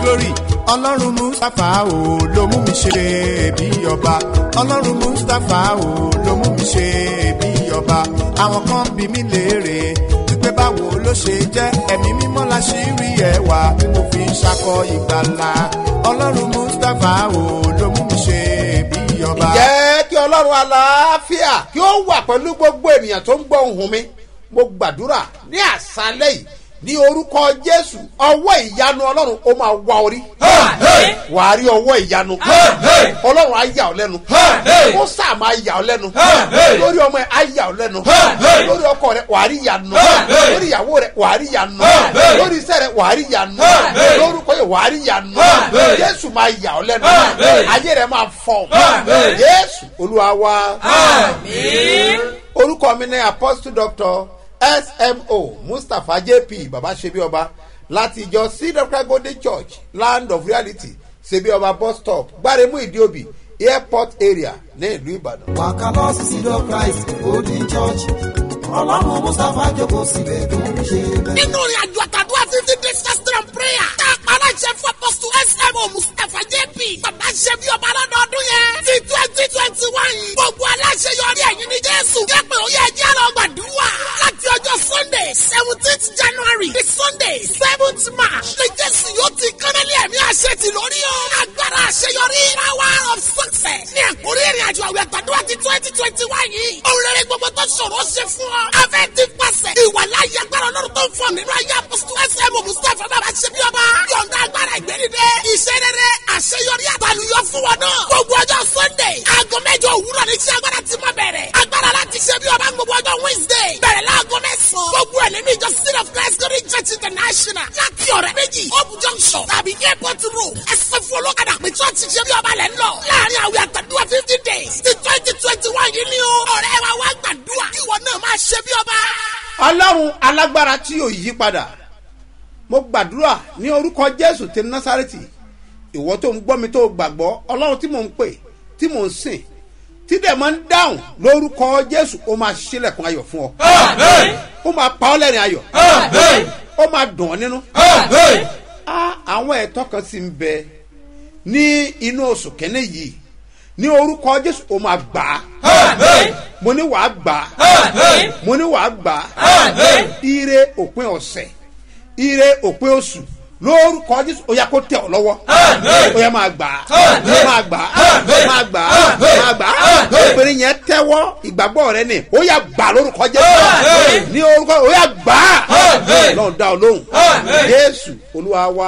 glory ọlọ́run mustapha o ló mú mi ṣe bí ọba ọlọ́run mustapha o ló mú mi ṣe bí ọba àwọn kan bí mi léèrè wípé báwo ló ṣe jẹ́ ẹ̀mí mímọ́ la ṣì rí ẹwà tí mo fi ń ṣakọ ìgbàlà ọlọ́run mustapha o ló mú mi ṣe bí ọba. jẹ́ kí ọlọ́run àlàáfíà kí ó wà pẹ̀lú gbogbo ènìyàn tó ń gbọ́ ohùn mi mo gbàdúrà ní àṣálẹ̀ yìí ní orúkọ jésù ọwọ́ ìyanu ọlọ́run ó máa wá orí wàá rí ọwọ́ ìyanu ọlọ́run á yà ọ́ lẹ́nu ó sà máa yà ọ́ lẹ́nu lórí ọmọ ẹ̀ á yà ọ́ lẹ́nu lórí ọkọ rẹ̀ wàá rí ìyanu lórí ìyàwó rẹ̀ wàá rí ìyanu lórí iṣẹ́ rẹ̀ wàá rí ìyanu lórúkọ yẹn wàá rí ìyanu jésù máa yà ọ́ lẹ́nu ayé rẹ̀ máa fọ̀ jésù olúwa wá orúkọ mi ní apostle doctor smo mustapha jp baba sebi ọba láti ìjọ cedar golden church land of reality sebi ọba bus stop gbaremu ìdíòbí airport area ní ìlú ìbàdàn. wàkà lọ sí sídọ̀ christ golden church ọlọ́run mustapha jókòó síbẹ̀ tó ń ṣe bẹ́ẹ̀. nínú ìrìn àjò àtàdúrà fifty days fasting and prayer tá a pa aláṣẹ fún apọ́sù smo mustapha jp bàbá ṣe bí ọba lọ́dọọdún yẹn ti twenty twenty one gbogbo aláṣẹ yọrí ẹ̀yìn ní jésù jẹ́pẹ̀ ó yẹ jẹ́ lọ gbàdúrà láti ọjọ́ sunday seventeenth january the sunday seventh march ní jésù yóò ti kánálí ẹ̀mí àṣẹ ti lórí o agbára àṣeyọrí power of success ní àkórí ìrìn àjò àwẹ̀ àtàdúrà ti twenty twenty one yìí òun rere gbogbo tó ṣòro ṣe fún ọ afẹ́ ti pàṣẹ ìwàláyé agbára ọlọ́run tó ń fọ nínú ayé apọ́sítù ẹsẹ̀ mustapha bàbá ṣe bí ọba yọ̀ǹda agbára ìgbẹ́nidẹ́ iṣẹ́ rere àṣeyọrí àtàlùyọ fún wọn náà gbogbo ọjọ́ sunday aago mẹ́jọ òwúrọ̀ ní iṣẹ́ agbára ti máa bẹ̀rẹ̀ agbára láti ṣe bí ọba gbogbo ọjọ́ wednesday bẹ̀rẹ̀ láago mẹ́sàn-án gbogbo ẹ̀ nínú ìjọ city of christ glory church international láti ọ̀rẹ́ méjì hope junction tàbí airport road ẹsẹ̀ fún olókàdá pé church ṣe bí ọba lẹ́ ń lọ láàrin àwẹ̀ àtàdúrà fifty days ti twenty twenty one yìí ni o ọ̀rẹ́ wa wá gbàdúrà ìwọ náà máa ṣe bí ọba. ọlọ́run alágbára tí yóò yí padà mo gbàdúrà ní orúkọ jésù ti násàrètì ìwọ tó ń gbọ́ mi tó gbàgbọ́ ọlọ́run tí mò ń pè tí mò ń sìn tí dẹ̀ máa ń dáhùn lórúkọ jésù ó máa ṣílẹ̀kùn ayọ̀ fún ọ ó máa pa ọ́ lẹ́rìn ayọ̀ ó máa dùn ọ́ nínú Á, àwọn ẹ̀tọ́ kan sì ń bẹ ní inú oṣù kẹ́ni yìí ní orúkọ jésù ó máa gbà á mo ní wàá gbà á mo ní wàá gbà á ire òpin ọ̀sẹ̀ ire òpin oṣù lórúkọ jésù ó yà kó tẹ ọ lọ́wọ́ ó yà máa gbà á máa gbà á máa gbà á máa gbà á obìnrin yẹn tẹ́wọ́ ìgbàgbọ́ rẹ ni ó yà gbà lórúkọ jésù ní orúkọ ó yà gbà á lọ́n dá ọ lóhùn jésù olúwa wa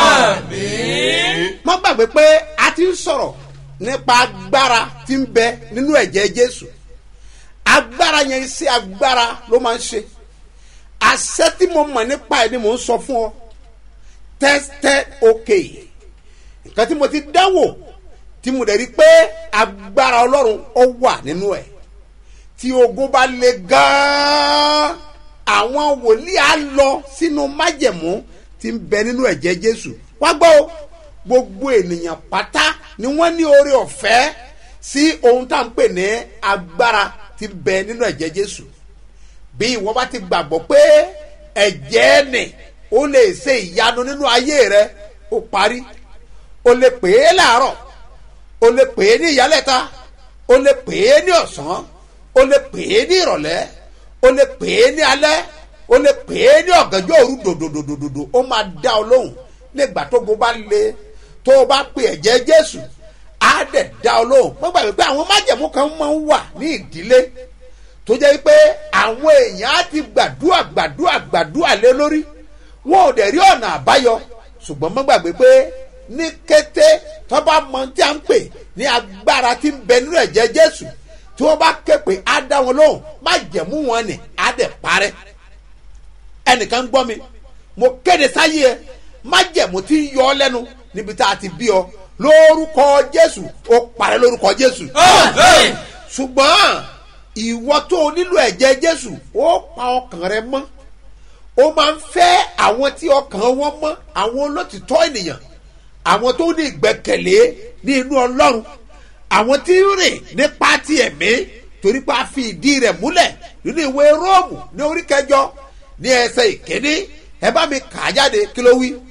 má gbàgbé pé a ti ń sọ̀rọ̀ nípa agbára tí ń bẹ nínú ẹ̀jẹ̀ jésù agbára yẹn iṣẹ́ agbára ló máa ń ṣe àṣẹ tí mo mọ̀ nípa ẹ̀ ni mò ń sọ fún ọ tested okay nǹkan tí mo ti dánwò tí mo dẹ̀ rí pé agbára ọlọ́run ó wà nínú ẹ̀ tí ogun bá le gan-an àwọn wòlíì á lọ sínú májẹ̀mú tí ń bẹ nínú ẹ̀jẹ̀ jésù wá gbọ́ o gbogbo ènìyàn pátá ni wọ́n ní oore ọ̀fẹ́ sí ohun tá à ń pè ní agbára tí ń bẹ nínú ẹ̀jẹ̀ jésù bí ìwọ bá ti gbàgbọ́ pé ẹ̀jẹ̀ nì ó lè ṣe ìyanu nínú ayé rẹ ó parí o lè pè é láàárọ̀ o lè pè é ní ìyálẹ̀ta o lè pè é ní ọ̀sán o lè pè é ní ìrọ̀lẹ́ o lè pè é ní alẹ́ o lè pè é ní ọ̀gànjọ́ òru dòdòdòdòdò ó máa dá ọ lóhùn nígbà tó go bá le tó o bá pè ẹ̀jẹ̀ jésù á dẹ̀ dá ọ lóhùn mo gbàgbé pé àwọn májẹ̀mú kan máa ń wà ní ìdílé tó jẹ́ pé àwọn èèyàn á ti gbàdúrà gbàdúrà gbàdúrà lé lórí wọn ò dẹ̀ rí ọ̀nà àbáyọ ṣùgbọ́n mo gbàgbé pé ní kété tó bá mọ tí a ń pè ní agbára tí ń bẹ nínú ẹ̀jẹ̀ jésù tí wọ́n bá ké pé á dá wọn lóhùn májẹ̀mú wọn ni á dẹ̀ parẹ́ ẹnìkan gbọ́ mi mo kéde sáyé ẹ májẹ̀mú tí ń yọ ọ lẹ́nu níbi tá a ti bí ọ lórúkọ jésù ó parẹ́ lórúkọ jésù ṣùgbọ́n ìwọ tó o nílò ẹ̀jẹ̀ jésù ó pa ọkàn rẹ mọ́ ó máa ń fẹ́ àwọn tí ọkàn wọn mọ́ àwọn olótìtọ́ ènìyàn àwọn tó ní ìgbẹ́kẹ̀lé ní inú ọlọ́run àwọn tí ń rìn nípa ti ẹ̀mí torí pé a fi ìdí rẹ̀ múlẹ̀ nínú ìwé róòmù ní orí kẹjọ ní ẹsẹ̀ ìkíní ẹ bá mi kà á jáde kí ló wí.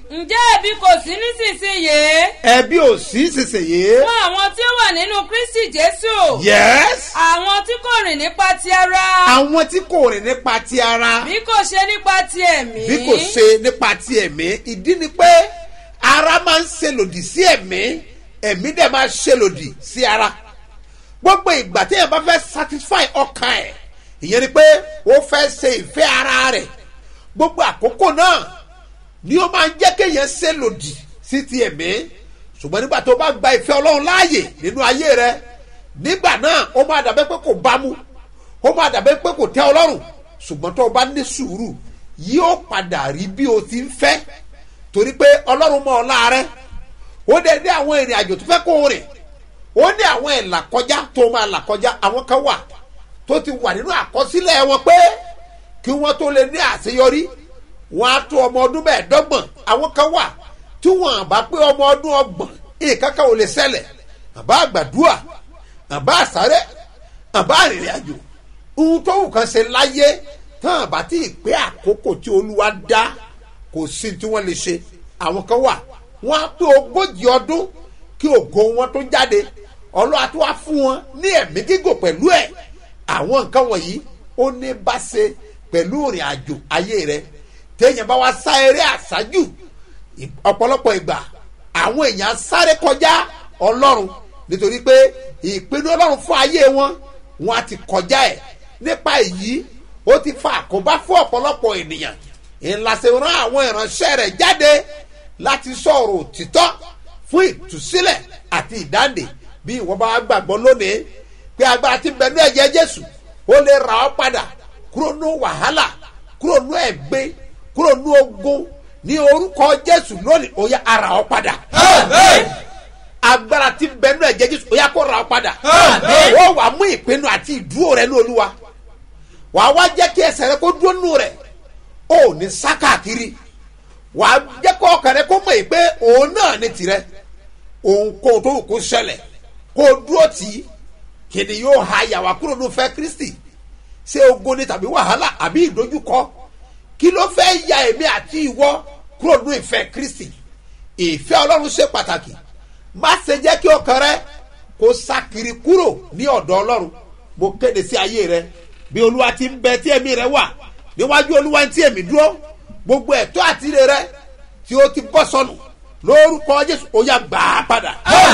ǹjẹ́ ẹ̀bi kò sí nísinsìnyí ẹbí ò sí sísèyí. fún àwọn tí ó wà nínú kristi jésù yes. àwọn tí kò rìn nípa ti ara àwọn tí kò rìn nípa ti ara bí kò ṣe nípa ti ẹ̀mí bí kò ṣe nípa ti ẹ̀mí ìdí ni pé ara máa ń ṣe lòdì sí ẹ̀mí ẹ̀mí dẹ̀ máa ṣe lòdì sí ara gbogbo ìgbà tí èèyàn bá fẹ́ satisfy ọkàn ẹ̀ ìyẹn ni pé ó fẹ́ ṣe ìfẹ́ ara rẹ̀ gbogbo àkókò náà ni ó máa ń jẹ́ kéèyàn ṣe lòdì sí ti ẹ̀mí ṣùgbọ́n nígbà tó bá gba ìfẹ́ ọlọ́run láàyè nínú ayé rẹ nígbà náà ó máa dàbẹ́ pé kò bámu ó máa dàbẹ́ pé kò tẹ́ ọlọ́run ṣùgbọ́n tó o bá ní sùúrù yóò padà rí bí o ti ń fẹ́ torí pé ọlọ́run mọ ọlá rẹ ó dẹ̀ ní àwọn ìrìn àjò tó fẹ́ kó o rìn ó ní àwọn ìlà kọjá tó máa là kọjá àwọn kan wà tó ti wà nínú àkọsílẹ̀ wọn pé kí wọ́n tó lè ní àṣeyọrí wọn á tó ọmọ ọdún mẹ́ẹ̀ẹ́dọ́gbọ̀n àwọn kan wà tí wọn bá pé ọmọ ọdún ọgbọ̀n ìkankan ò lè ṣẹlẹ̀ àbá àgbàdua àbá àsáré àbá àrìnrìn àjò ohun tó wù kan ṣe láyé tán àbá tí ì pé àkókò tí olúwa dá kò sí tí wọ́n lè ṣe àwọn kan wà wọ́n á pé ogójì ọdún kí ògo wọn tó jáde ọlọ́wà tó wá fún wọn ní ẹ̀mí gígùn pẹ̀lú ẹ̀ àwọn nǹkan wọ̀nyí ó ní bá ṣe pẹ̀lú ìrìn àjò ayé rẹ téèyàn bá wá sá eré àṣájù ì- ọ̀pọ̀lọpọ̀ ìgbà àwọn èèyàn sáré kọjá ọlọ́run nítorí pé ìpinnu ọlọ́run fún ayé wọn wọn á ti kọjá ẹ̀ nípa èyí ó ti fa àkóbá fún ọ̀pọ̀lọpọ̀ ènìyàn ìlàsẹ̀ rán àwọn ìránṣẹ́ rẹ̀ jáde láti sọ̀rọ̀ òtítọ́ fún ìtúsílẹ̀ àti ìdáǹdè bí ìwọ bá gbàgbọ́ lónìí pé agbára ti bẹ̀rù ẹ̀jẹ̀ jésù ó lè ra ọ́ padà kúrò ní wàhálà kúrò ní ẹ̀gbẹ́ kúrò ní ogun ní orúkọ jésù lónìí ó yá ara ọ́ padà agbára ti bẹ̀rù ẹ̀jẹ̀ jésù ó yá kó ra ọ́ padà ó wà mú ìpinnu àti ìdúró rẹ ní olúwa wà á wá jẹ́ kí ẹsẹ̀ rẹ kó dúró nù rẹ̀ ó ní sá káàkiri wà á jẹ́ kó ọkàn rẹ kó mọ̀ yìí pé òun náà ní tirẹ̀ òun kó tó kó ṣẹlẹ̀ kó dúró tì í kìnì yóò ha yàwá kúrò ní fẹ́ kristi ṣé ogun ni tàbí wàhálà àbí ìdojúkọ kí ló fẹ́ ya èmi àti ìwọ kúrò ní ìfẹ́ kristi ìfẹ́ ọlọ́run ṣe pàtàkì má ṣe jẹ́ kí ọkàn rẹ kó sákiri kúrò ní ọ̀dọ̀ ọlọ́run mo kéde sí ayé rẹ bí olúwa ti ń bẹ tí ẹ̀mí rẹ wà níwájú olúwa tí ẹ̀mí dúró gbogbo ẹ̀tọ́ àti ire rẹ tí ó ti bọ́ sọnù lórúkọ jésù ó yà gbà á padà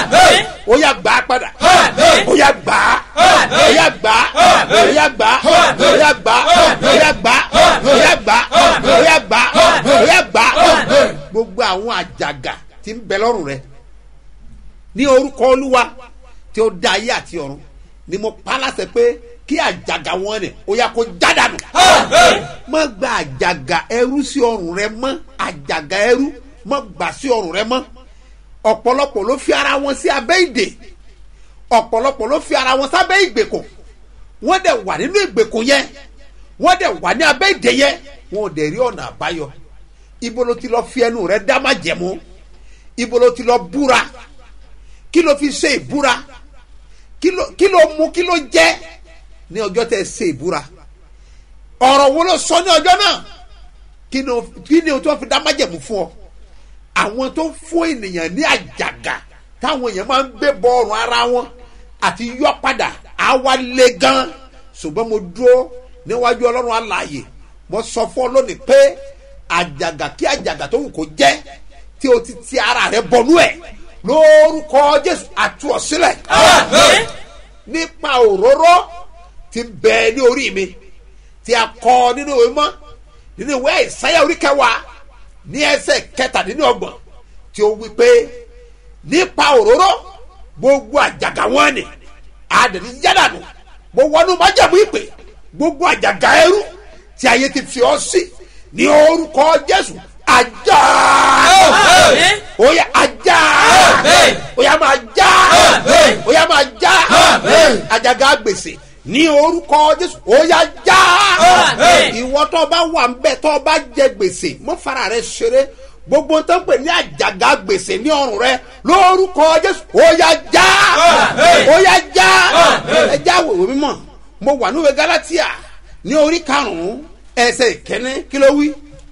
ó yà gbà á padà ó yà gbà á ó yà gbà á ó yà gbà á ó yà gbà á ó yà gbà á ó yà gbà á ó yà gbà á ó yà gbà á gbogbo àwọn àjàgà tí ń bẹ lọ́rùn rẹ ní orúkọ olúwa tí ó dá ayé àti ọ̀run ni mo pa láṣẹ pé kí àjàgà wọn ni ó yà kó jádànù má gba àjàgà ẹrú sí ọrùn rẹ mọ́ àjàgà ẹrú má gbà sí ọrùn rẹ mọ́ ọ̀pọ̀lọpọ̀ ló fi ara wọn sí abẹ́ ìdè ọ̀pọ̀lọpọ̀ ló fi ara wọn sábẹ́ ìgbèkùn wọ́n dẹ̀ wà nínú ìgbèkùn yẹn wọ́n dẹ̀ wà ní abẹ́ ìdè yẹn wọn ò dẹ̀ rí ọ̀nà àbáyọ ibo ló ti lọ fi ẹnu rẹ dá má jẹ̀mú ibo ló ti lọ búra kí ló fi ṣe ìbúra kí ló kí ló mú kí ló jẹ́ ní ọjọ́ tẹ́ ẹ ṣe ìbúra ọ̀rọ̀ wo ló sọ ní ọjọ́ náà kí ni o- kí ni o tó fi dá májẹ̀mú fún ọ àwọn tó fún ènìyàn ní àjàgà táwọn èèyàn máa ń gbé bọ ọrùn ara wọn àti yọ padà á wá lé gan ṣùgbọ́n mo dúró níwájú ọlọ́run alààyè mo sọ fún ọ lónìí pé àjàgà kí àjàgà tó wù kó jẹ́ tí o ti ti ara rẹ bọnú ẹ̀ lórúkọ jésù àtú ọ sílẹ̀ nípa òróró ti bẹ ní orí mi tí a kọ nínú ìwé mọ́ nínú ìwé ìsáyà orí kẹwàá ní ẹsẹ̀ kẹtàdínlọ́gbọ̀n tí ó wí pé nípa òróró gbogbo àjàgà wọn ni àdàní yádànù mo wọnú májàmú ìpè gbogbo àjàgà ẹrú tí ayé ti fi ọ sí ní orúkọ jésù ajá oya ajá oya máa já oya máa já àjàgà gbèsè ní orúkọ jésù oya já ìwọ tó bá wà ń bẹ tó bá jẹ gbèsè mọ fara rẹ ṣeré gbogbo tó ń pè ní àjàgà gbèsè ní ọrùn rẹ lórúkọ jésù oya já oya já ẹ já wòwò mímọ mo wà níwèé galatia ní orí karùnún ẹsẹ ìkẹne kí ló wí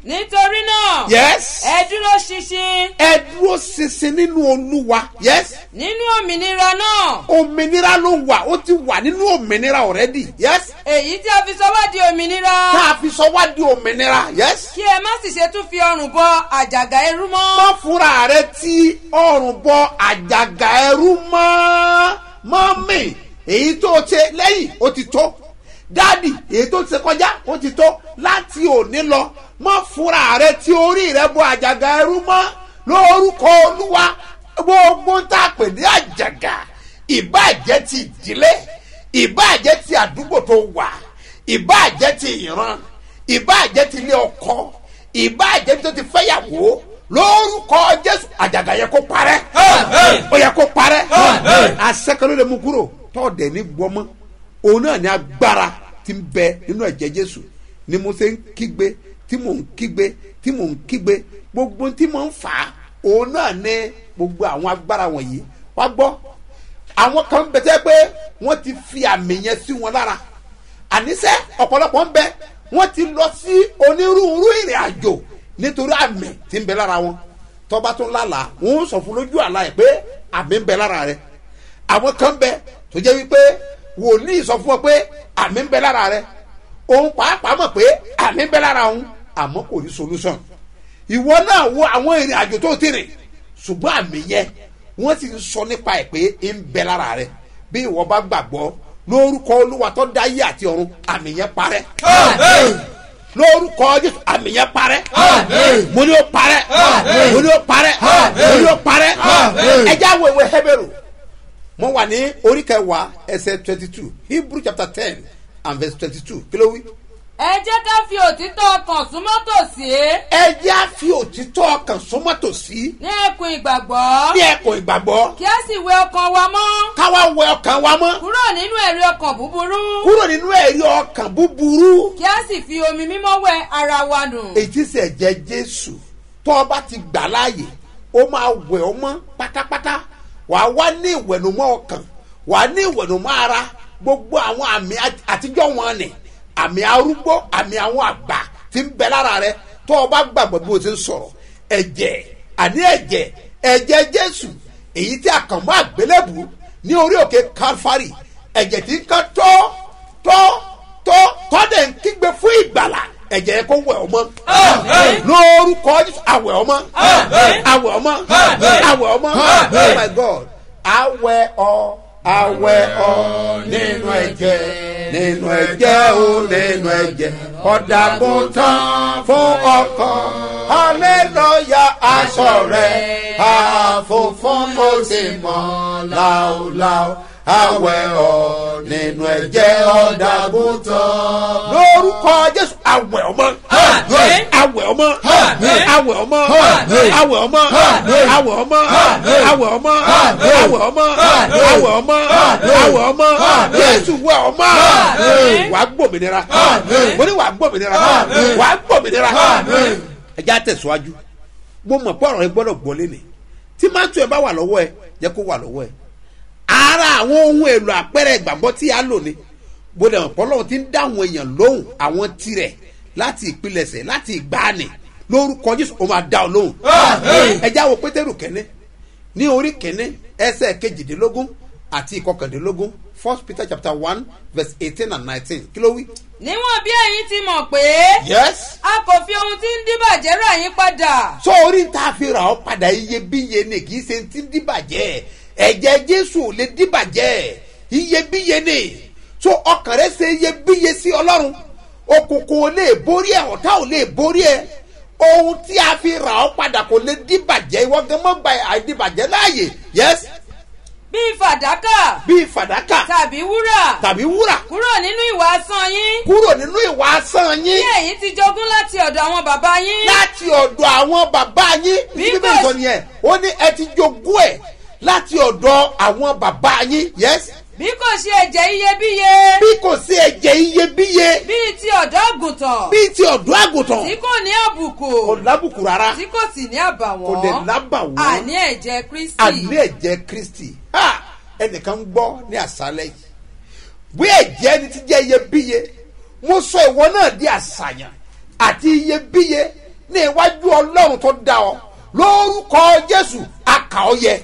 nítorí náà yes ẹ dúró ṣinṣin ẹ dúró ṣinṣin nínú olúwa yes nínú òmìnira náà òmìnira ló wà ó ti wà nínú òmìnira already yes èyí tí a fi sọ wá di òmìnira tá a fi sọ wá di òmìnira yes kí ẹ má sì ṣe tún fi ọrùn bọ àjàgà ẹrú mọ́. má fúnra rẹ tí ọrùn bọ àjàgà ẹrú mọ́ mọ́mì èyí tó ṣe lẹ́yìn ó ti tó dáàdì èyí tó ṣe kọjá ó ti tó láti òní lọ má fúnra rẹ tí orí rẹ bọ àjàgà ẹrú mọ́ lórúkọ olúwa gbogbo tá a pè ní àjàgà ìbàjẹ́ ti ìdílé ìbàjẹ́ ti àdúgbò tó wà ìbàjẹ́ ti ìran ìbàjẹ́ ti ilé ọkọ ìbàjẹ́ tó ti fẹ́yàwó lórúkọ jésù àjàgà yẹ kó parẹ́ ó yẹ kó parẹ́ asẹ́kẹ́lẹ́ lè mú kúrò tọ́ọ̀dẹ̀ ní gbọ́mọ́ òun náà ní agbára ti ń bẹ nínú ẹ̀jẹ̀ jésù ni mo ṣe ń kígbe tí mò ń kígbe tí mò ń kígbe gbogbo tí mò ń fà á òun náà ní gbogbo àwọn agbára wọ̀nyí wá gbọ́ àwọn kan bẹ tẹ́ pé wọ́n ti fi àmì yẹn sí wọn lára àníṣe ọ̀pọ̀lọpọ̀ ń bẹ wọ́n ti lọ sí onírúurú ìrìn àjò nítorí àmì tí ń bẹ lára wọn tọ́ba tó lálàá wọ́n sọ fún lójú àlá ẹ̀ pé àmì ń bẹ lára rẹ̀ àwọn kan bẹ tó jẹ́ wípé wòlíì sọ fún ọ pé àmì ń bẹ lára rẹ̀ òun pàápàá mọ̀ pé àmì ń bẹ lára òun àmọ́ kò rí solution ìwọ náà wo àwọn ìrìn àjò tó ti rìn ṣùgbọ́n àmì yẹn wọ́n ti sọ nípa ẹ̀ pé ń bẹ lára rẹ̀ bí ìwọ bá gbàgbọ́ lórúkọ olúwa tó dá yé àti ọ̀run àmì yẹn parẹ́ lórúkọ jésù àmì yẹn parẹ́ mo ní o parẹ́ mo ní o parẹ́ mo ní o parẹ́ ẹjẹ́ àwọn ìwé hẹ́bẹ̀rù mo wà ní orí kẹwàá ẹsẹ̀ twenty two hebrew chapter ten and verse twenty two kí ló wí. ẹ jẹ́ ká fi òtítọ́ ọkàn súnmọ́ tòsí ẹjẹ́ á fi òtítọ́ ọkàn súnmọ́ tòsí ní ẹkùn ìgbàgbọ́ ní ẹ̀kọ́ ìgbàgbọ́ kí a sì wẹ ọkàn wa mọ́ káwá wẹ ọkàn wa mọ́ kúrò nínú ẹ̀rí ọkàn búburú kúrò nínú ẹ̀rí ọkàn búburú kí a sì fi omi mímọ́ wẹ ara wa nù. èyí tí sẹ̀ jẹ́ jésù tó o bá ti gbà láàyè ó máa wẹ̀ ọ́ mọ́ pátápátá wà á wá ní ìwẹ̀nùmọ́ ọkàn wà á ní ìwẹ̀nùmọ́ ara gbogbo àwọn àmì àt- àtijọ́ wọn ni àmì arúgbó àmì àwọn àgbà tí ń bẹ lára rẹ tó o bá gbàgbọ́ bí o ti ń sọ̀rọ̀ ẹ̀jẹ̀ àní ẹ̀jẹ̀ ẹ̀jẹ̀ jésù èyí tí a kàn mọ́ àgbélébù ní orí òkè calvary ẹ̀jẹ̀ tí ń kan tọ́ tọ́ tọ́ tọ́dẹ̀ ń kígbe fún ìgbàlà ẹ̀jẹ̀ yẹn kó wẹ̀ ọmọ lórúkọ Jésù, àwẹ̀ ọmọ àwẹ̀ ọmọ àwẹ̀ ọmọ oh my god àwẹ̀ ọ àwẹ̀ ọ nínú ẹ̀jẹ̀ nínú ẹ̀jẹ̀ o nínú ẹ̀jẹ̀ ọ̀dàgùn tán fún ọkọ hallelujah aṣọ rẹ̀ àfòfún mo sì mọ̀ láòláò àwẹ̀ ọ nínú ẹ̀jẹ̀ ọ̀dàgùn tán lórúkọ jésù àwẹ̀ ọmọ àwẹ̀ ọmọ àwẹ̀ ọmọ àwẹ̀ ọmọ àwẹ̀ ọmọ àwẹ̀ ọmọ àwẹ̀ ọmọ àwẹ̀ ọmọ àwẹ̀ ọmọ jésù wẹ̀ ọmọ wà á gbòmìnira mo ní wà á gbòmìnira wà á gbòmìnira ẹ já tẹ̀síwájú mo mọ̀ pé ọ̀rọ̀ yẹn gbọ́dọ̀ gbọ́ lé ní tí máa tún ẹ bá wà lọ́wọ́ ẹ jẹ́ kó wà lọ́wọ́ ẹ ara àwọn ohun èlò àpẹẹrẹ ìgbàgbọ́ tí a lò ní bóde ọ̀pọ̀lọ́wọ́ ti ń dá àwọn èèyàn lóhùn àwọn tirẹ̀ láti ìpilẹ̀sẹ̀ láti ìgbàanì lórúkọ jésù ó máa dá ọ lóhùn. ẹ já wo pétérù kẹ́ni ní orí kẹ́ni ẹsẹ̀ kejìdínlógún àti ìkọkàndínlógún first peter chapter one verse eighteen and nineteen kí ló wí. níwọ̀n bí ẹ̀yin ti mọ̀ pé yes. a kò fi ohun tí ń díbàjẹ́ rà yín padà sọ orí tá a fi rà ọ́ padà iyebíye ni kì í ṣe ti ń dìbàjẹ́ ẹ̀jẹ̀ jésù ò lè dìbàjẹ́ iyebíye ni so ọkàn rẹ ṣe iyebíye sí ọlọ́run òkùnkùn ò lè borí ẹ ọ̀tá ò lè borí ẹ ohun tí a fi rà ọ́ padà kò lè dìbàjẹ́ ìwọ gan mọ́ gba àìdìbàjẹ́ láàyè yes bíi fàdákà bíi fàdákà tàbí wúrà tàbí wúrà kúrò nínú ìwà asán yín kúrò nínú ìwà asán yín tí ẹ̀yin ti jogún láti ọ̀dọ̀ àwọn bàbá yín láti ọ̀dọ̀ àwọn bàbá yín Bí bí kò bẹ́ẹ̀ sọ nìyẹn ó ní ẹ ti jogún ẹ̀ láti ọ̀dọ̀ àwọn bàbá yín yes bí kò ṣe ẹ̀jẹ̀ iyebíye bí kò sí ẹ̀jẹ̀ iyebíye bíi ti ọ̀dọ́ àgùntàn bíi ti ọ̀dọ́ àgùntàn tí kò ní àbùkù kò lábùkù rárá tí kò sì ní àbàwọ́n kò dẹ̀ lábàwọ́n àní ẹ̀jẹ̀ kristi àní ẹ̀jẹ̀ kristi ha ẹnìkan ń gbọ́ ní àṣálẹ̀ yìí bí ẹ̀jẹ̀ ẹni ti jẹ́ iyebíye mo sọ ìwọ náà di àṣàyàn àti iyebíye ní iwájú ọlọ́run tó dá ọ lórúkọ jésù àkà ọ yẹ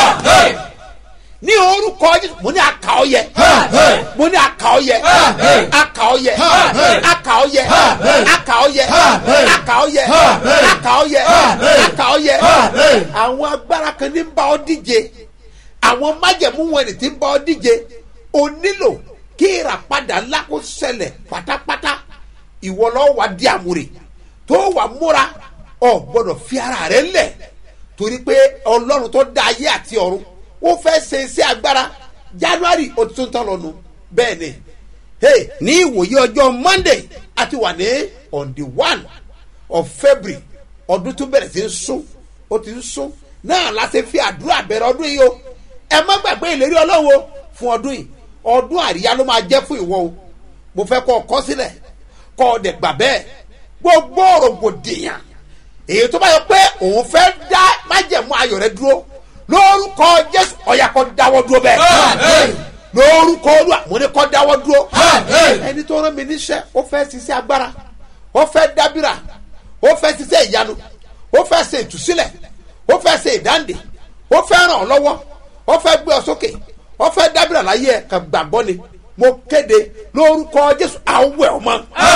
ní orúkọ jésù mo ní àkà ọ yẹ mo ní àkà ọ yẹ àkà ọ yẹ àkà ọ yẹ àkà ọ yẹ àkà ọ yẹ àkà ọ yẹ àkà ọ yẹ àwọn agbára kan ní bá ọ díje àwọn májẹ̀mú wọn ni ti bá ọ díje o nílò kí ìràpadà ńlá kó ṣẹlẹ̀ pátápátá ìwọ lọ́wọ́ wa di àmúre tó wà múra ọ gbọ́dọ̀ fi ara rẹ lẹ̀ torí pé ọlọ́run tó dá ayé àti ọ̀run ó fẹ́ ṣe iṣẹ́ agbára january ó ti tún tán lọ́nu bẹ́ẹ̀ ni hey, ní ìwòye ọjọ́ monday a ti wà ní on the one of february ọdún tó bẹ̀rẹ̀ sí ń sún ó ti ń sún náà la ṣe fi àdúrà bẹ̀rẹ̀ ọdún yìí o ẹ má gbàgbé ìlérí ọlọ́run o fún ọdún yìí ọdún àríyá ló máa jẹ́ fún ìwọ o mo fẹ́ kọ́ ọ kọ́ sílẹ̀ kọ́ ọ dẹ̀ gbà bẹ́ẹ̀ gbogbo rògbòdìyàn èyí tó bá yọ pé òun fẹ́ dá májẹ̀mú ayọ̀ rẹ dúró lórúkọ jésù ọ̀yà kọ́ dáwọ́ dúró bẹ́ẹ̀ lórúkọ olúwa mo ní kọ́ dáwọ́ dúró ẹni tó rán mi níṣẹ́ ó fẹ́ ṣiṣẹ́ agbára ó fẹ́ dábìrà ó fẹ́ ṣiṣẹ́ ìyanu ó fẹ́ ṣe ìtúsílẹ̀ ó fẹ́ ṣe ìdáǹdè ó fẹ́ ràn ọ́ lọ́wọ́ ó fẹ́ gbé ọ sókè ó fẹ́ dábìrà láyé ẹ̀ kàn gbàgbọ́ ni mo kéde lórúkọ jésù àwẹ̀ ọmọ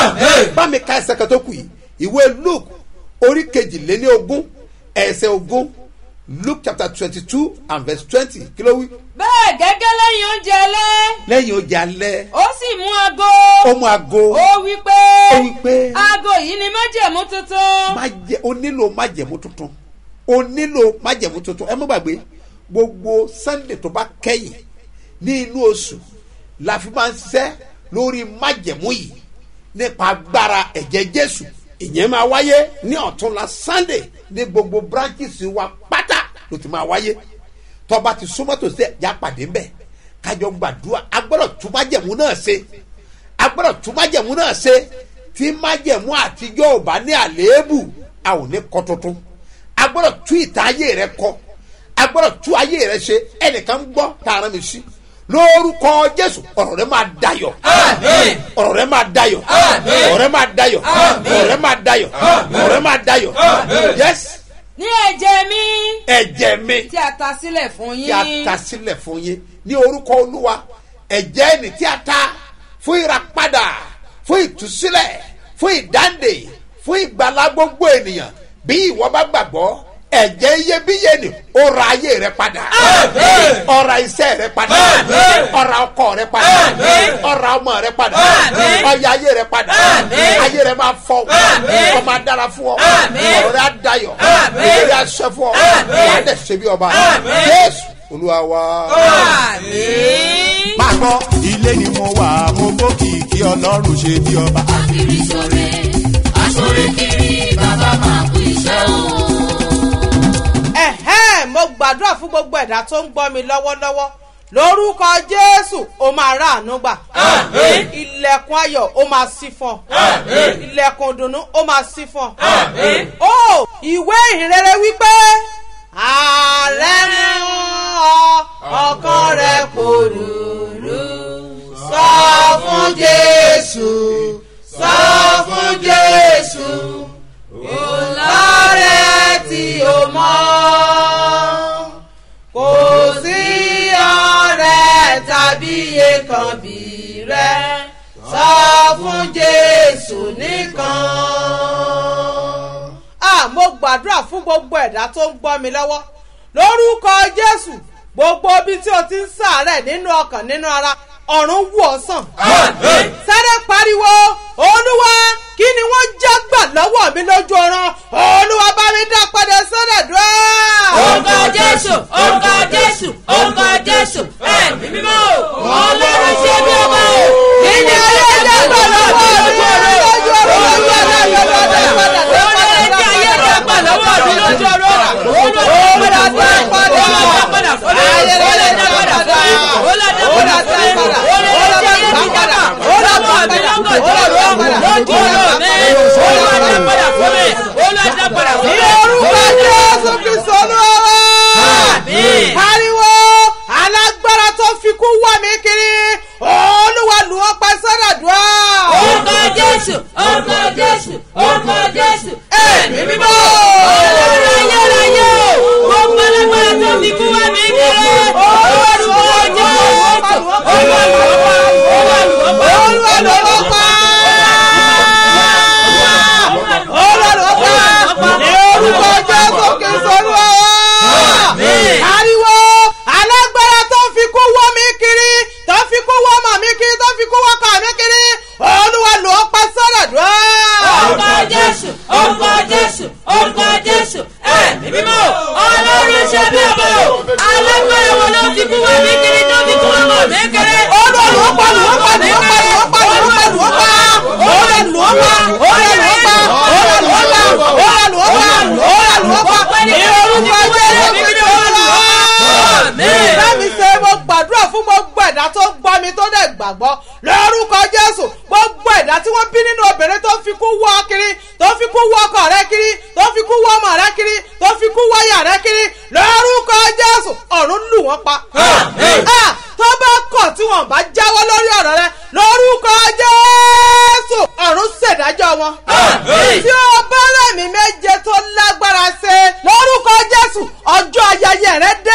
bá mi ka ẹsẹ̀ kan tó kù yìí ìwé luke orí kejìléní ogún ẹsẹ̀ ogún luke chapter twenty two and verse twenty kí ló wí. bẹ́ẹ̀ gẹ́gẹ́ lẹ́yìn oúnjẹ alẹ́ lẹ́yìn oúnjẹ alẹ́ ó sì mú aago ó mú aago ó wí pé ó wí pé aago yìí ni májẹ̀mú tuntun májẹ ó nílò májẹ̀mú tuntun ó nílò májẹ̀mú tuntun ẹ má gbàgbé gbogbo sunday tó bá kẹ́yìn ní inú oṣù la fi máa ń ṣiṣẹ́ lórí májẹ̀mú yìí nípa agbára ẹ̀jẹ̀ jésù ìyẹn máa wáyé ní ọ̀túnla sunday ní gbogbo branches wa pátá ló ti máa wáyé tọba ti súnmọ́ tó ṣe ẹ̀já pàdé ńbẹ̀ kájọ gbàdúrà agbọ́dọ̀ tún májẹ̀mú náà ṣe agbọ́dọ̀ tún májẹ̀mú náà ṣe tí májẹ̀mú àtijọ́ ò bá ní àléébù a ò ní kọ́ tuntun agbọ́dọ̀ tún ìtàn ayé rẹ kọ́ agbọ́dọ̀ tún ayé rẹ ṣe ẹnìkan ń gbọ́ tààrà mi sí lórúkọ jésù ọ̀rọ̀ rẹ máa dayọ̀ ọ̀rọ̀ rẹ máa dayọ̀ ọ̀rọ̀ rẹ máa dayọ̀ ọ̀rọ̀ rẹ máa dayọ̀ ọ̀rọ̀ rẹ máa dayọ̀ yes ní ẹ̀jẹ̀ mi ẹ̀jẹ̀ mi tí a ta sílẹ̀ fún tí a yín ta sílẹ̀ fún yín ní orúkọ olúwa ẹ̀jẹ̀ ẹni tí a ta fún ìràpadà fún ìtúsílẹ̀ fún ìdáǹdè fún ìgbàlá gbogbo ènìyàn bí ìwọ bá gbàgbọ́ ẹ̀jẹ̀ iyebíye ni ó ra ayé rẹ padà ọ̀ra iṣẹ́ rẹ padà ọ̀ra ọkọ rẹ padà ọ̀ra ọmọ rẹ padà ọ̀ya ayé rẹ padà ayé rẹ máa fọ ọ máa dára fún ọ ọ̀rọ̀ rẹ á dayọ̀ ìrírí aṣẹ fún ọ wà á dẹ̀ ṣe bí ọba jésù olúwa wa. àmín. máa gbọ́ ilé ni mo wà mo bókìkí ọlọ́run ṣe bí ọba. kiri sore asore kiri bàbá máa kú iṣẹ́ o. ẹ̀hẹ́n mo gbàdúrà fún gbogbo ẹ̀dá tó ń gbọ́ mi lọ́wọ́lọ́wọ́ lórúkọ jésù ó máa ráàánú gbà ilẹ̀kùn ayọ̀ ó máa sí fún ọ ilẹ̀kùn ìdùnnú ó máa sí fún ọ ó ìwé ìhìnrere wípé ààrẹ mú ọ ọkàn rẹ kò rúurú sọ fún jésù sọ fún jésù lọ́rẹ́ tí o mọ́ kò sí ọ̀rẹ́ tàbí èkán bí rẹ sọ fún jésù nìkan. a mo gbàdúrà fún gbogbo ẹ̀dá tó ń gbọ́ mi lọ́wọ́ lórúkọ jésù gbogbo ibi tí o ti ń sàárẹ̀ nínú ọkàn nínú ara ọ̀run wù ọ́ sàn. sáré pariwo olúwa kí ni wọ́n já gbà lọ́wọ́ mi lójú ọ̀ràn olúwa bá mi dá padà sọ́dọ̀ dùn. orúkọ jésù orúkọ jésù orúkọ jésù ẹ̀mí mímọ́ o ọlọ́run ṣe bí ọba o. kí ni ayé já gbà lọ́wọ́ mi lójú ọ̀ràn lójú ọ̀ràn lójú ọ̀ràn lójú ọ̀ràn padà dá olórí tí ayé rẹ̀ gbà lọ́wọ́ mi lójú ọ̀rọ̀ olórí dá padà olórí dá padà fún mi olórí dá padà fún mi olórí dá padà fún mi olórí tí ayé mi gbà lọ́wọ́ mi lọ́gọ̀dọ̀ lójú ọ̀rọ̀ mi olórí dá padà fún mi olórí dá padà fún ní mi. orúkọ jésù kristu olúwa Àmín. pariwo alágbára tó fi kú wá mi kiri olúwa lù wọ́n pa sọ́dọ̀ dùn. orúkọ jésù orúkọ jésù orúkọ jésù ẹ̀mí ẹ̀mí mímọ́. ọlọ́run ayérayé o. gbogbo alágbára tó fi kú wá mi kéré. olùwàlùwọ́ jẹ́ olùwàlùwọ́ olùwàlùwọ́ olùwàlùwọ́ pa olùwàlùwọ́ pa ní orúkọ jésù kìsọ olúwa ariwo alágbára tó fi kú wọ́ mi kiri tó fi kú wọ́ mọ̀ mi kiri tó fi kú wọ́ kọ̀ mi kiri olùwàlùwọ́ pa sọ́dọ̀ dùn. orúkọ jésù orúkọ jésù orúkọ jésù ẹ̀mí mímọ́ ọlọ́run ṣe bí ọmọ o alágbára wo ló fi kú wá mi kiri tó fi kú wá mọ̀ mi kiri. olùwàlùwọ́ pa olùwàlùwọ́ pa olùwàlùwọ́ pa olùwàlùwọ́ pa olùwàlùwọ́ pa olùwàlùwọ́ pa olùwàlùwọ́ pa olùwàlùwọ́ pa olùwàlùwọ́ pa ní orúkọ jésù kìsọ olúwa bẹ́ẹ̀ni ṣe mo gbàdúrà fún gbogbo ẹ̀dá tó gbọ́ mi tó dẹ̀ gbàgbọ́ lórúkọ jésù gbogbo ẹ̀dá tí wọ́n bí nínú obìnrin tó fi kú wọ́ kiri tó fi kú wọ́ ọkọ rẹ kiri tó fi kú wọ́ ọmọ rẹ kiri tó fi kú wọ́ ìyá rẹ kiri lórúkọ jésù ọ̀run lù wọ́n pa. Ah, tó bá kọ̀ tí wọ́n bá jáwọ́ lórí ọ̀rọ̀ rẹ lórúkọ jésù ọ̀run ṣèdájọ́ wọn. tí o bá rẹ̀mí méje tó lágbára ṣe lórúkọ jésù ọjọ́ ayẹyẹ rẹ dé.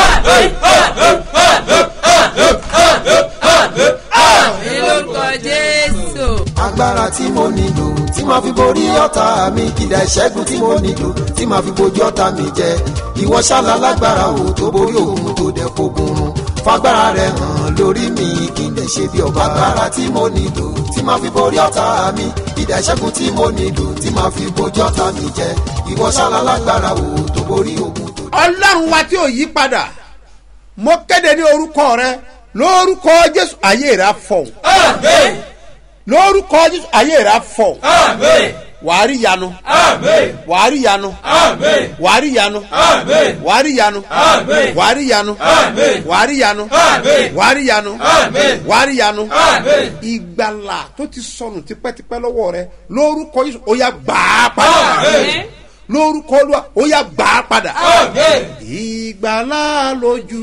ní lórúkọ jésù. agbára tí mo nílò tí màá fi borí ọ̀tá mi kìdá ìṣẹ́gun tí mo nílò tí màá fi bojú ọ̀tá mi jẹ ìwọ ṣáàlà lágbára o tó borí òun tó dẹ̀ fogun run fagbára rẹ hàn lórí mi kí n dẹ̀ ṣe bí ọba agbára tí mo nílò tí màá fi borí ọ̀tá mi kìdá ìṣẹ́gun tí mo nílò tí màá fi bojú ọ̀tá mi jẹ ìwọ ṣáàlà lágbára o tó borí òun tó dẹ̀. ọlọ́run wa tí ò yí padà mo kéde ní orúkọ rẹ lórúkọ jésù ayé rẹ fọ lórúkọ jésù ayé rẹ fọ wàá rí yanu wàá rí yanu wàá rí yanu wàá rí yanu wàá rí yanu wàá rí yanu wàá rí yanu wàá rí yanu ìgbàlà tó ti sọnù tipẹ́tipẹ́ lọ́wọ́ rẹ lórúkọ jésù ó yá gbàá padà lórúkọ olúwa ó yá gbàá padà ìgbàlà lójú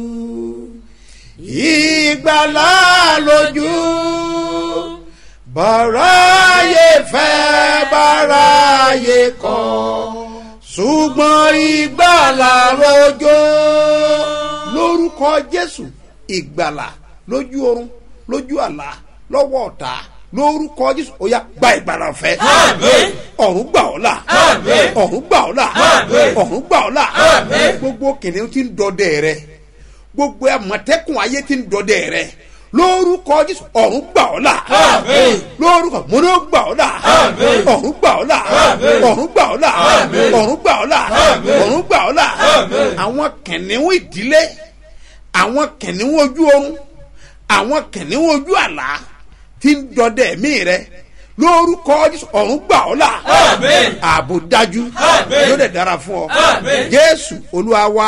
ìgbàlà lójú bàráyé fẹ́ bàráyé kọ́ ṣùgbọ́n ìgbàlà lójó lórúkọ jésù ìgbàlà lójú oorun lójú àlá lọ́wọ́ ọ̀tá lórúkọ jésù ó yá gba ìgbàlà fẹ́ ọ̀run gbà ọ́ là ọ̀run gbà ọ́ là ọ̀run gbà ọ́ là gbogbo kìnìún ti ń dọdẹ rẹ gbogbo àmọ̀tẹ́kùn ayé ti ń dọdẹ rẹ lórúkọ jésù ọ̀run gbà ọ́ là lórúkọ múná gbà ọ́ là ọ̀run gbà ọ́ là ọ̀run gbà ọ́ là ọ̀run gbà ọ́ là ọ̀run gbà ọ́ là àwọn kìnìún ìdílé àwọn kìnìún ojú oorun àwọn kìnìún ojú àlá ti ń dọdẹ mí rẹ lórúkọ jésù ọ̀run gbà ọ́ là ààbò dájú yóò dẹ̀ dára fún ọ jésù olúwa wa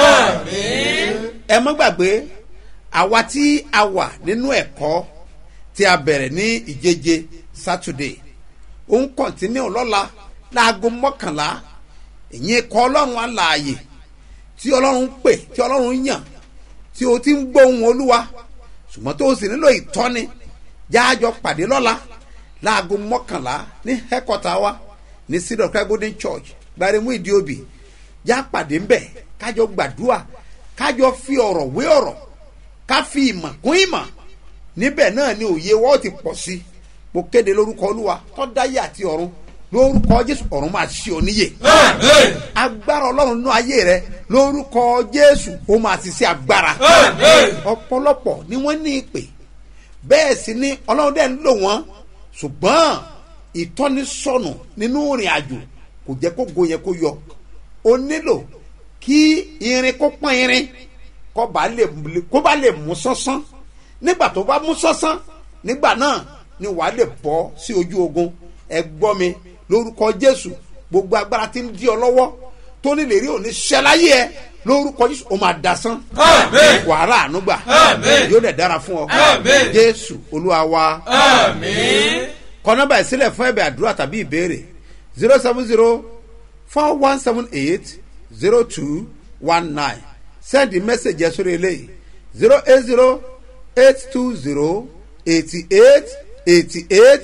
ẹ mọ́ gbàgbé àwa tí a wà nínú ẹ̀kọ́ tí a bẹ̀rẹ̀ ní ìjeje saturday ó ń kọ̀ntínú lọ́la láago mọ́kànlá ìyẹn kọ́ ọlọ́run alààyè tí ọlọ́run pè tí ọlọ́run yàn tí o ti ń gbóhùn olúwa ṣùgbọ́n tó o sì nílò ìtọ́ni jáàjọ pàdé lọ́la láago mọ́kànlá ní hẹ́kọ̀tà wa ní sídọ̀ christ golden church gbaremu ìdíòbí já pàdé ńbẹ̀ kájọ gbàdúrà kájọ fi ọ̀rọ̀ wé ọ̀rọ̀ ká fi ìmọ̀ kún ìmọ̀ níbẹ̀ náà ni òye wọ́n ti pọ̀ sí mo kéde lórúkọ olúwa tọ́dáyé àti ọ̀run lórúkọ jésù ọ̀run máa ṣí ọ níyè agbára ọlọ́run nínú ayé rẹ lórúkọ jésù ó máa ti ṣe agbára ọ̀pọ̀lọpọ̀ ni wọ́n ní ìpè bẹ́ẹ̀ sì ni ọlọ́run dẹ̀ ń lò wọ́n ṣùgbọ́n ìtọ́nisọ̀nù nínú ìrìn àjò kò jẹ́ kó go yẹn kó yọ o nílò kí irin kó pọ́n irin kó bá lè kó bá lè mú sánsán nígbà tó bá mú sánsán nígbà náà ni wàá lè bọ́ sí ojú ogun ẹ gbọ́ mi lórúkọ jésù gbogbo agbára tí ń di ọ lọ́wọ́ tó ní lè rí òní ṣẹláyé ẹ lórúkọ jésù ó máa dasán wàhálà ànúgbà yóò dẹ̀ dára fún ọ jésù olúwa wa kọ nọmba ìsílẹ̀ fún ẹ̀bẹ̀ àdúrà tàbí ìbéèrè zero seven zero four one seven eight zero two one nine send the message yẹn sórí eléyìí zero eight zero eight two zero eighty eight eighty eight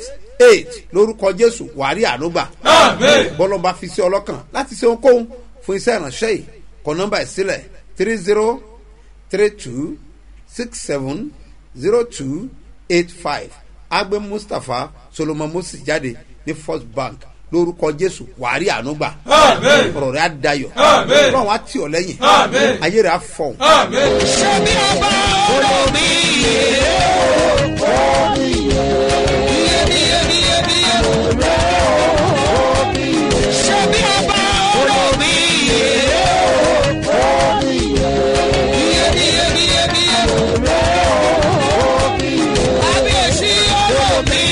eight lórúkọ jésù wàrí ànúgbà bọ́lọ́ba fi sí ọlọ́kàn láti ṣe ohunkóhun fún iṣẹ́ ìránṣẹ́ yìí kọ nọ́mbà ẹ̀ sílẹ̀ three zero three two six seven zero two eight five agbe mustapha solomon moses jáde ní first bank lórúkọ jésù wàrí ànúgbà ọ̀rọ̀ rẹ̀ á dayọ̀ ọlọ́run á tì ọ́ lẹ́yìn ayé rẹ̀ á fọ̀hún. ṣebí ọba olómi ṣebí ọba olómi kábíyèsí olómi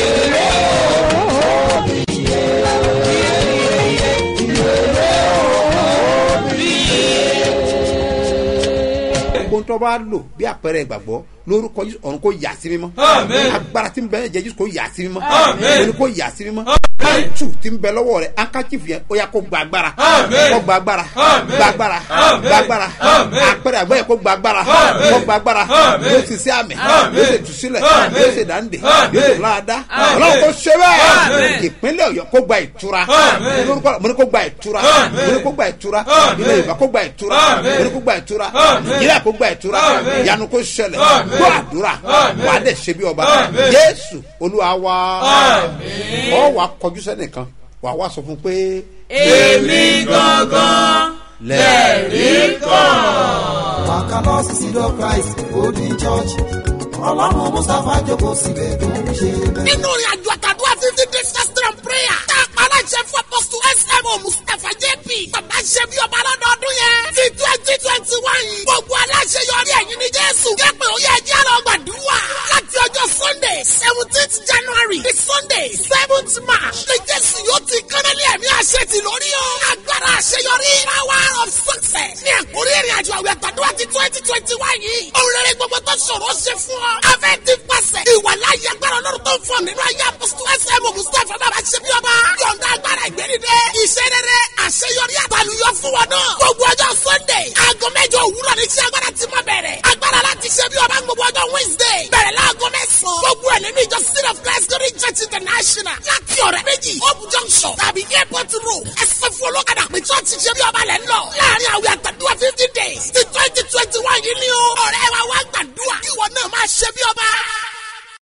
gbogbo tó bá lò bí àpẹẹrẹ ìgbàgbọ́ lórúkọ Jésù ọ̀run kò yà sí mímọ́ agbára tí ń bẹ ẹ̀jẹ̀ Jésù kò yà sí mímọ́ òní kò yà sí mímọ́ tù tí ń bẹ lọ́wọ́ rẹ̀ ankachifu yẹn ó yà kó gba agbára kó gba agbára gba agbára gba agbára àpẹẹrẹ àgbẹ̀ yẹn kó gba agbára kó gba agbára yóò sì sí àmì yóò sì tù sílẹ̀ yóò sì dáńdè yóò sì láàdá ọlọ́run kò ṣe bẹ́ẹ̀ ìpínlẹ̀ ọ̀yọ́ kó gba ìtura lórúkọ mo ní kó gba ìtura mo ní kó gba ìtura ilé ìbá kó gba ìtura mo ní kó gba ìtura nàìjíríà kó gba ìtura ìyanu kó ṣẹlẹ̀ gbọ́ àdúrà wà á dẹ̀ ṣe bí ọba jésù olúwa wa ọ wà kọjú sẹ́nìkan wà wá sọ fún pé èmi gangan lẹ́rìí kan. Bàkálọ́ sísídọ̀ Christ Golden Church. Ọlọ́run Mustapha jókòó síbẹ̀ tó ń ṣe bẹ́ẹ̀. nínú ìrìn àjò àtàdúrà fifty days fasting and prayer tá a pa aláṣẹ fún apọ́sítù smo mustapha jp bàbá ṣe bí ọba lọ́dọọdún yẹn ti twenty twenty one gbogbo aláṣẹ yọrí ẹ̀yìn ní jésù jẹ́pẹ̀ ó yẹ ẹjẹ́ lọ gbàdúrà láti ọjọ́ sunday seventeenth january di sunday seventh march ní jésù yóò ti kánálí ẹ̀mí àṣẹ ti lórí o agbára àṣeyọrí power of success ní ẹ̀kúrí ìrìn àjò àwẹ̀ àtàdúrà ti twenty twenty one yìí òun rere gbogbo tó ṣòro ṣe fún ọ afẹ́ ti pàṣẹ ìwà láyé agbára ọlọ́run tó ń fọ nínú ayé apọ́sítù ẹsẹ̀ mustapha bàbá ṣe bí ọba yọ̀ǹda agbára ìgbẹ́nidẹ́ iṣẹ́ rere àṣeyọrí àtàlùyọ fún wọn náà gbogbo ọjọ́ sunday aago mẹ́jọ òwúrọ̀ ní iṣẹ́ agbára ti máa bẹ̀rẹ̀ agbára láti ṣe bí ọba gbogbo ọjọ́ wednesday bẹ̀rẹ̀ láago mẹ́sàn-án gbogbo ẹ̀ nínú ìjọ city of christ glory church international láti ọ̀rẹ́ méjì hope junction tàbí airport road ẹsẹ̀ fún olókàdá pé church ṣe bí ọba lẹ̀ ń lọ láàrin àwẹ̀ àtàdúrà fifty days ti twenty twenty one yìí ni o ọ̀rẹ́ wa wá gbàdúrà ìwọ náà máa ṣe bí ọba